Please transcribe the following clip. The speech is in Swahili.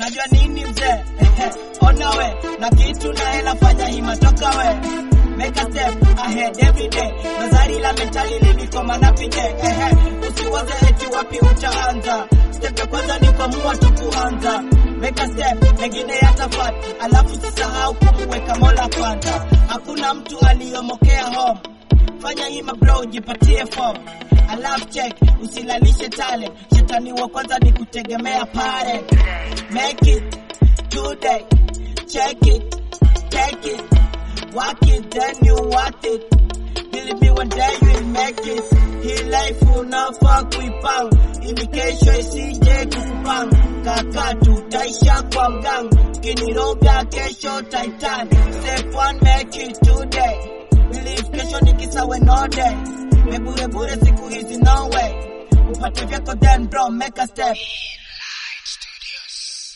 najua nini mzee ona we na kitu na hela fanya hima toka we make a step ahead every day nazari la mentali lilikoma na pije ehe usiwaze eti wapi utaanza step ya kwanza ni kuamua tu kuanza make a step mengine yatafat alafu sisahau kumuweka mola kwanza hakuna mtu aliyomokea home fanya hima bro jipatie form alafu check usilalishe talent shetani wa kwanza ni kutegemea pare make it today check it take it work it then you want it believe me one day you will make it hii life unafaa kuipanga ili kesho isije kukupanga kaka tutaisha kwa mganga kiniroga kesho titan step one make it today believe kesho ni kisawe no day bebure bure siku hizi no way upate vyako then bro make a step